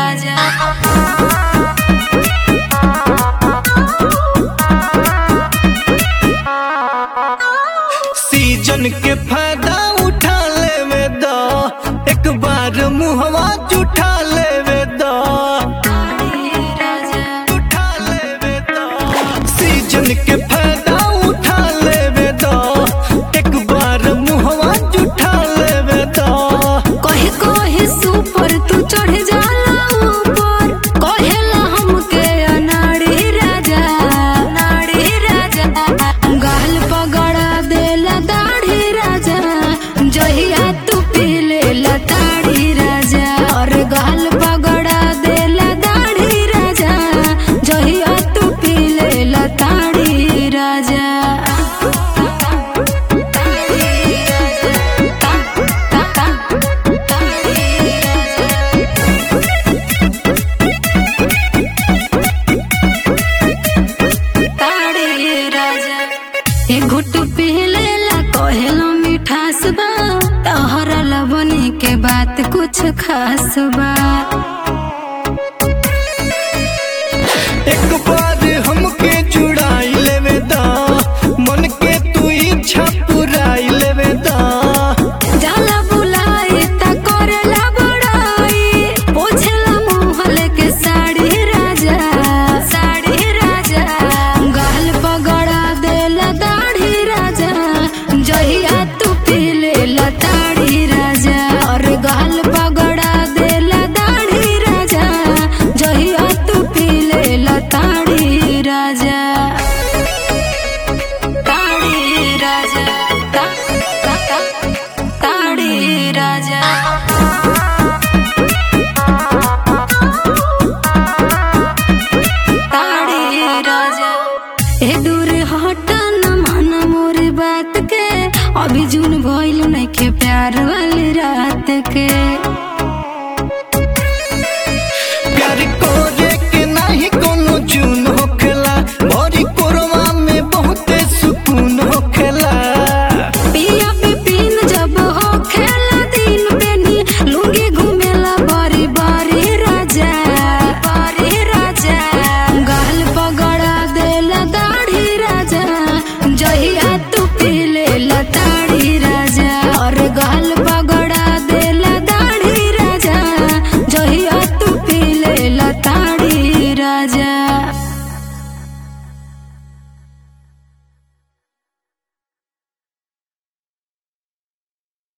राजा season के फायदा उठा लेवे द एक बार मुहवा जुठा लेवे द राजा उठा लेवे द सीजन के फायदा उठा लेवे द एक बार मुहवा जुठा लेवे द कहे कहे सुपर तू चढ़ जाला ऊपर कहेला हमके अनाड़ी राजा अनाड़ी राजा गाल पगड़ा देला दाढ़ी राजा जहिया तू पीले लताड़ी राजा और गाल पगड़ा देला दाढ़ी राजा जहिया तू पीले लताड़ी राजा ए घुट पीलेला कहेलो मिठास बा तहरा लबनी के बात कुछ खास बा एक बार